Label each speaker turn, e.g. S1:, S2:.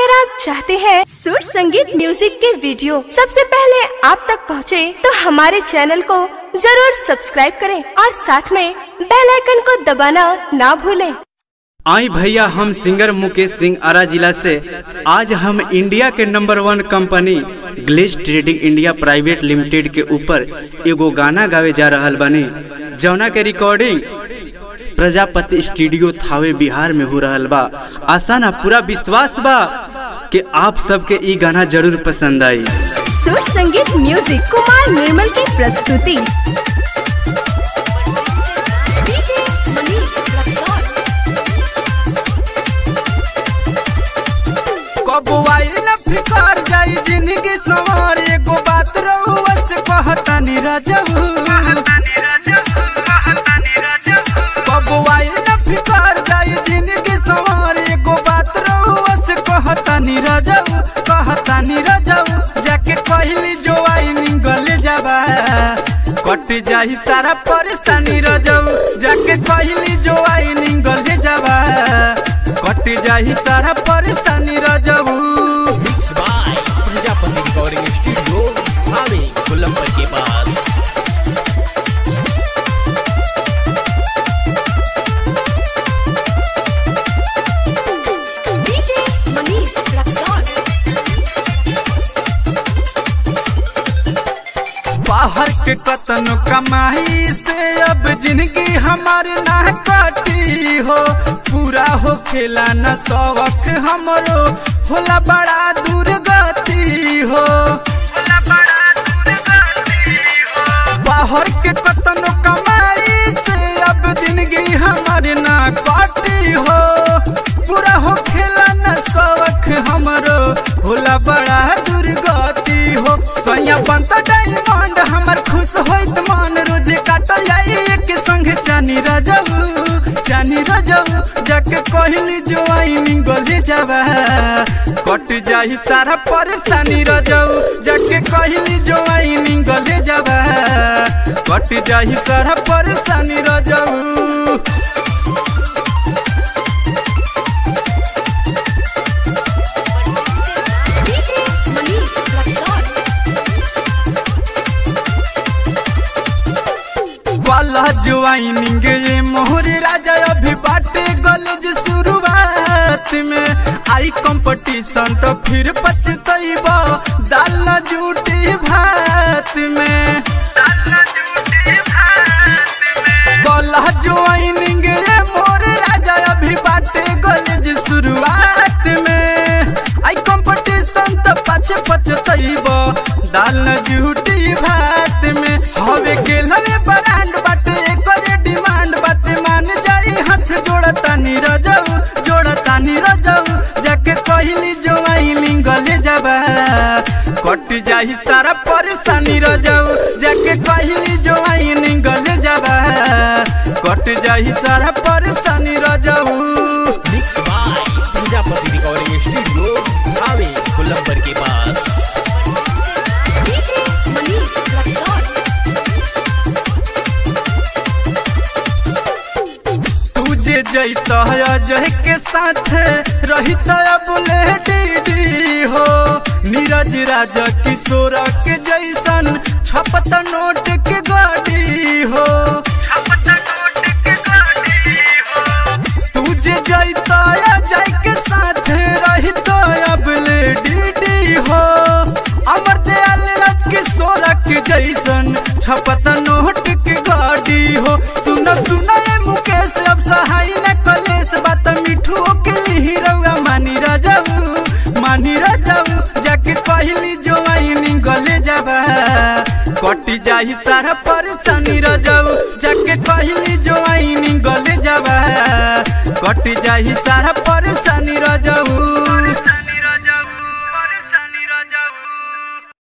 S1: अगर आप चाहते हैं सुर संगीत म्यूजिक के वीडियो सबसे पहले आप तक पहुंचे, तो हमारे चैनल को जरूर सब्सक्राइब करें और साथ में बेल आइकन को दबाना ना भूलें।
S2: आई भैया हम सिंगर मुकेश सिंह आरा जिला से आज हम इंडिया के number one company glaze trading India private limited के ऊपर एगो गाना गावे जा रहल बानी जौना के रिकॉर्डिंग प्रजापति स्टूडियो थावे बिहार में हो रहल बा आशा ना पूरा विश्वास बा कि आप सबके ई गाना जरूर पसंद आई
S1: सुर संगीत म्यूजिक कुमार निर्मल की प्रस्तुति
S3: कबो आइल फिकार जाई जिंदगी सवार एगो बात रहुआ से कहतानी रजबू कबो आइल फिकार जाई जिंदगी सवार एगो बात रहुआ से कहतानी रजबू कहतानी रजबू जाके कहली जो आई निंगल जाबा कट जाही सारा परेशानी रजबू जाके कहली जो आई निंगल जाबा कट जाही सारा परेशानी रजबू
S4: mix by Prajapati recording studio भावे कोलंबर के पास
S3: बाहर के कतन कमाई से अब जिंदगी हमारी ना कटी हो पूरा हो खेला न शौक हमरो होला बड़ा दुर्गति हो बाहर के कतन कमाई से अब जिंदगी हमारी ना कटी हो पूरा हो खेला न शौक हमरो होला बड़ा दुर्गति हो सैया बनता डायमंड हमर खुश होइत मन रोज काटल जाई एक संग चानी रजबू चानी रजबू जाके कहली जो आई निंगल जाबा कट जाही सारा परेशानी रजबू जाके कहली जो आई निंगल जाबा कट जाही सारा परेशानी रजबू वाला ज्वाइनिंग ये मोहर राजा अभी बाटे गलज शुरुआत में आई कंपटीशन तो फिर पछतैबा दाल जूटी भात में वाला ज्वाइनिंग ये मोहर राजा अभी बाटे गलज शुरुआत में आई कंपटीशन तो पछ पछतैबा दाल जूटी भात में हवे गेल हवे ब्रांड बाटे एकर डिमांड बाटे मान जाई हाथ जोड़ता नी रजऊ जोड़ता नी रजऊ जाके कहली जो आई लिंगल जाबा कट जाही सारा परेशानी रजऊ जाके कहली जो आई लिंगल जाबा कट जाही सारा परेशानी रजऊ
S4: mix by Prajapati recording studio भावे कोलंबर के पास
S3: तुझे जैत अजय के साथ रही बुले दीदी हो नीरज राजा किशोर के जैसन छपत नोट के गाड़ी हो तुझे जैत अजय के साथ रही बुले दीदी हो अमर दयाल राज किशोर के जैसन छपत नोट के गाड़ी हो सुन सुन ए मुकेश अब सहाय न कलेश बात मिठू के हीरोआ मानी राजाऊ मानी राजाऊ जाके कहली जो आई निगले जाबा कटी जाही सारा परेशानी राजाऊ जाके कहली जो आई निगले जाबा कटी जाही सारा परेशानी राजाऊ